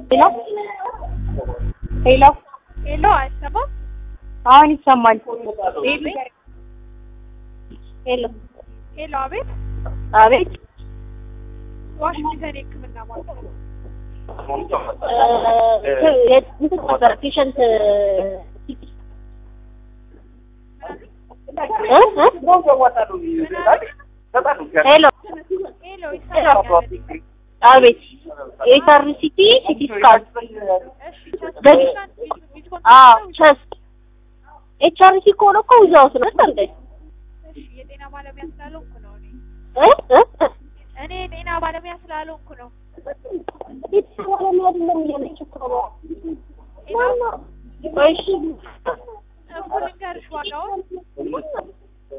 ሄሎ ሄሎ ሄሎ አይሰማም? አሁን ይሰማል። ሄሎ ሄሎ አቤት። አቤት ዋሽንግተን የሕክምና ማለት ነው። እንትን ነበር ፔሸንት ሄሎ ሄሎ ይሰማኛል። አቤት ኤችአርሲቲ ሲቲ ስካን እሺ ቸስት በዚህ- ፔሸንት ቢት- አዎ ቢትኮን ቸስት ኤችአርሲ ከሆነ እኮ ዊዛውት ነው እንዴ እሺ የጤና ባለሙያ ስላልሆንኩ ነው እኔ እ እ እኔ የጤና ባለሙያ ስላልሆንኩ ነው። ቆይ እሺ እኮ ልንገርሽ ዋጋውን